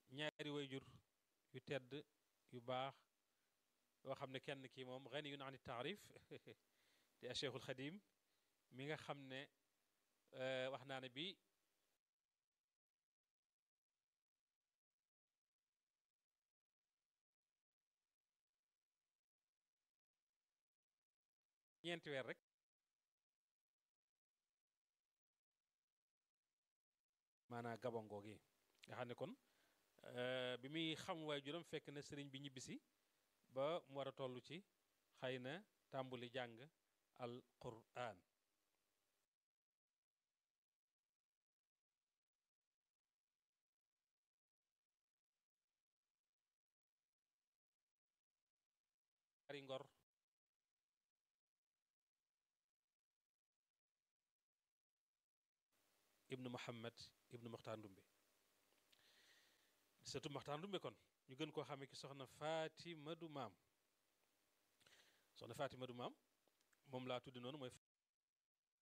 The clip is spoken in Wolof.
ñaari wayjur yu tedd yu baax yoo xam ne kenn kii moom ganiyun an taarif di a cheikhul xadim mi nga xam ne wax naa ne bi ñeenti weer rek maanaa gabongo gi nga xam ne kon bi muy xam waay juróom fekk na sëriñ bi ñibbisi ba mu war a toll ci xëy na tàmbuli jàng al quraan ari ngor ibnu muhammad ibnu muxtaar ndumbe surtout muxtaar ndumbe kon ñu gën koo xamee ki soxna Fatima du maam soxna Fatima du maam moom laa tuddi noonu mooy